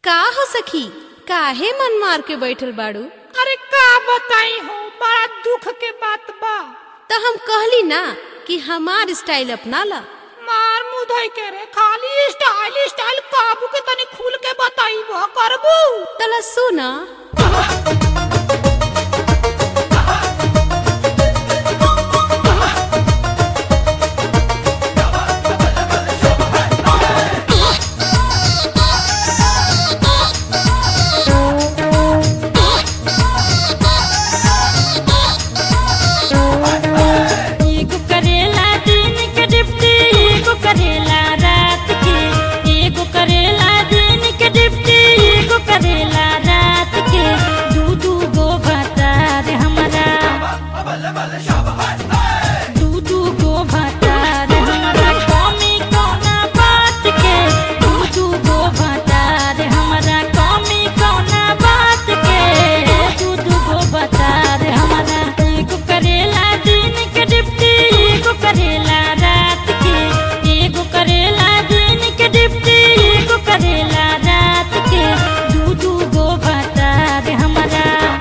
का हो सखी काहे मन मार के बैठल बाड़ू अरे का बताई हो बड़ा दुख के बात बा तो हम कहली ना कि हमार स्टाइल अपना ला मार मुधई के रे खाली स्टाइल स्टाइल काबू के तनी खुल के बताई वो करबू तला सुना एगो करेला दिन के डिप्टी एगो करेला रात के एगो करेला दिन के डिप्टी एगो करेला रात के दू दू गो भतार हमरा दू दू गो भतार हमरा कमी कौना बात के दू दू गो भतार हमरा कमी कौना बात के दू दू गो भतार हमरा एगो करेला दिन के डिप्टी एगो करेला रात के एगो करेला दिन के डिप्टी एगो करेला रात के दू दू गो भतार हमरा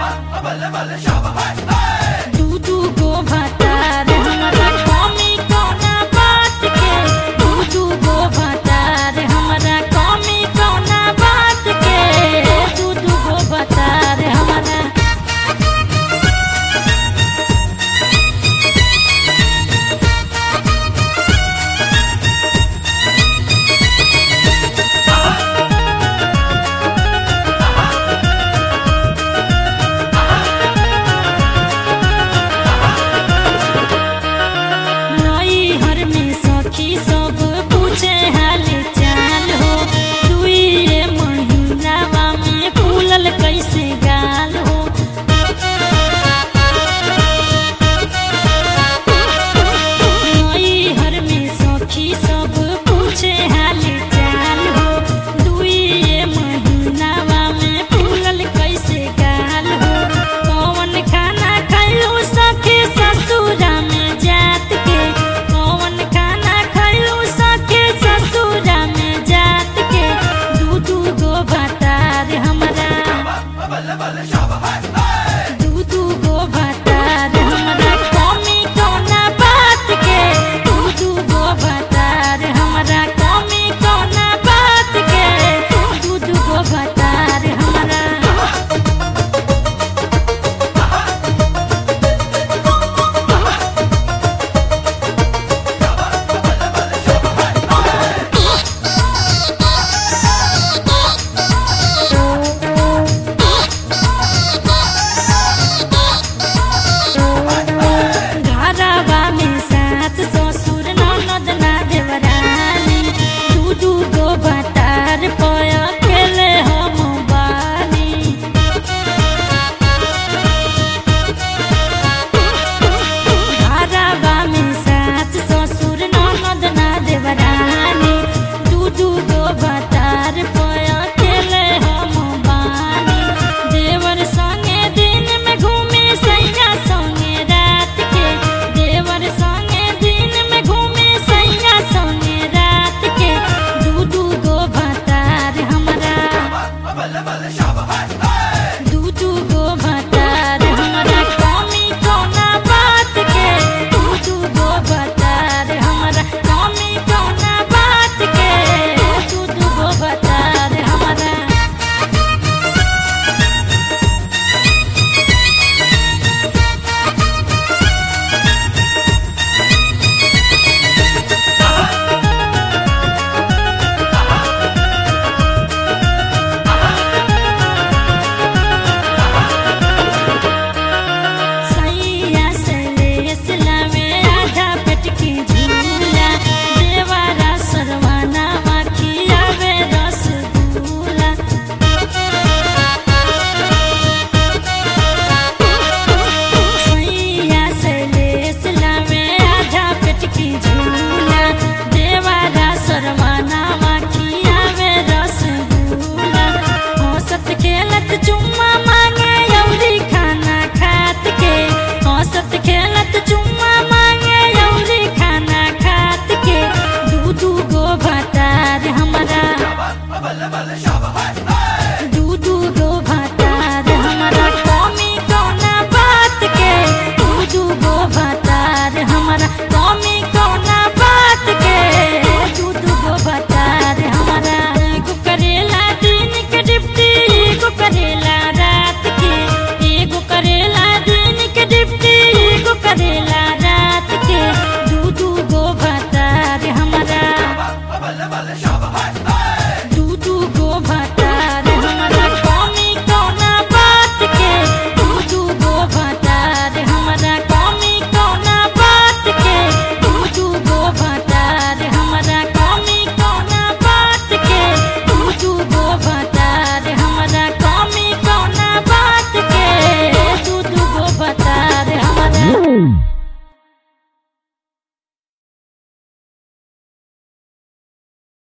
दू दू गो भतार हमरा कमी कौना बात के दू दू गो भतार हमरा कमी कौना बात के दू दू गो भतार हमरा नई हर में सखी सब पूछे हाल चाल हो दुई महीनावा में फूलल कैसे गाल हो नई हर में सखी सब पूछे हाल चाल हो दुई महीनावा में फूलल कैसे गाल हो कौन खाना खैलू सखी ससुरा में जात के कौन खाना खैलू सखी ससुरा में जात के दू दू गो भतार हमरा